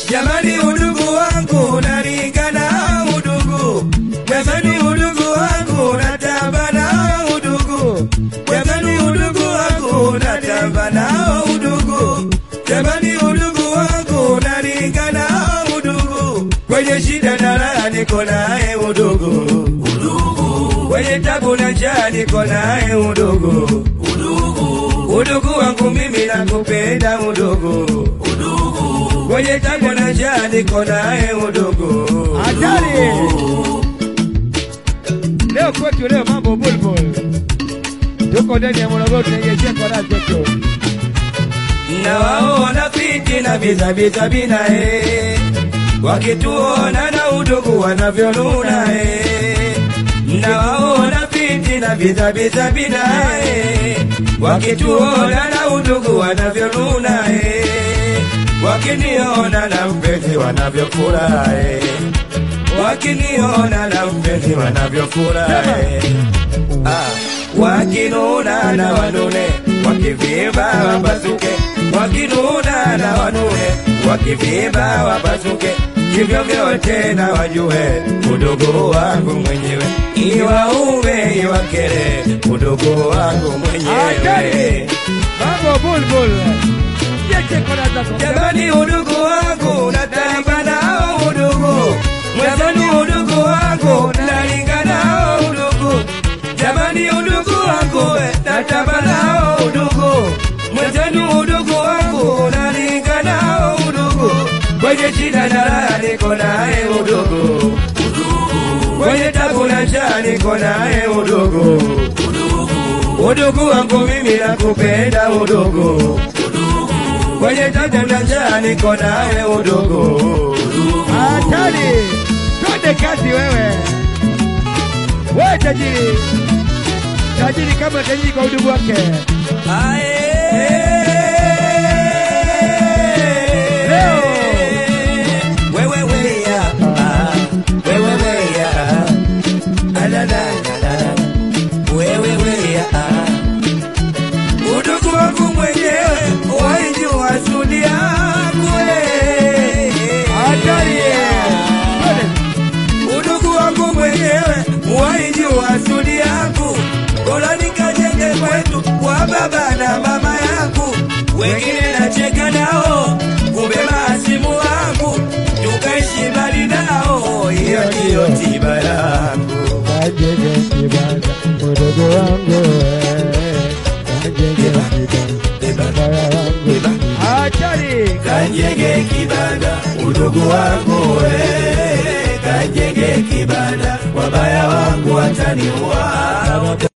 Jamani, udugu wangu nalingana udugu, jamani, udugu wangu natamba na udugu, jamani, udugu wangu natamba na udugu, jamani, udugu wangu nalingana udugu, kwenye shida na raha niko naye udugu, udugu, kwenye tabu na njaa niko naye udugu, udugu, udugu wangu mimi nakupenda udugu, udugu, kwenye tabu na njaa niko naye udugu. Hatari. Leo kwetu leo mambo bulbul. Tuko ndani ya Morogoro tunaelekea kwa raha zetu. nawaona fiti na bizabiza binae wakituona na udugu wanavyonuna e nawaona fiti na bizabiza binae wakituona na udugu wanavyonuna e wakiniona na mpenzi wanavyofurahi wakiniona na mpenzi wanavyofurahi Ah, wakinuna na wanune wakivimba wapasuke wakinuna na wanune wakivimba wapasuke hivyo vyote na wajue udogo wangu mwenyewe iwaume iwakere udogo wangu Hatari. mwenyewe Mambo bulbul. Jeche kwa raha zako. Jamani, udugu wangu natamba nao udugu, jamani, udugu wangu nalinga nao udugu, jamani, udugu wangu we, natamba nao udugu, mwenzenu udugu wangu nalinga nao udugu, kwenye shida na raha niko naye udugu, kwenye tabu na njaa niko naye udugu, udugu wangu mimi nakupenda udugu kwenye tabu na njaa niko naye udugu. Hatari. Twende kazi wewe. Wewe tajiri. Tajiri kama tajiri kwa udugu wake. Leo. Wewe weya, ah, wewe weya, ah, la, la, la, la, la. Wewe weya, ah. Udugu wangu mwenyewe waijua sudi yangu eh. Hatari. Twende. udugu wangu mwenyewe waijua sudi yangu, bora nikajenge kwetu kwa baba na mama yangu, wengine nacheka nao, kumbe maasimu wangu, tukaishi mbali nao, hiyo ndiyo tiba yangu. Kajenge kibanda udogo wangu wewe. Kajenge kibanda wangu. Hatari. Kajenge kibanda udugu wangu we, kajenge kibanda wabaya wangu wataniua.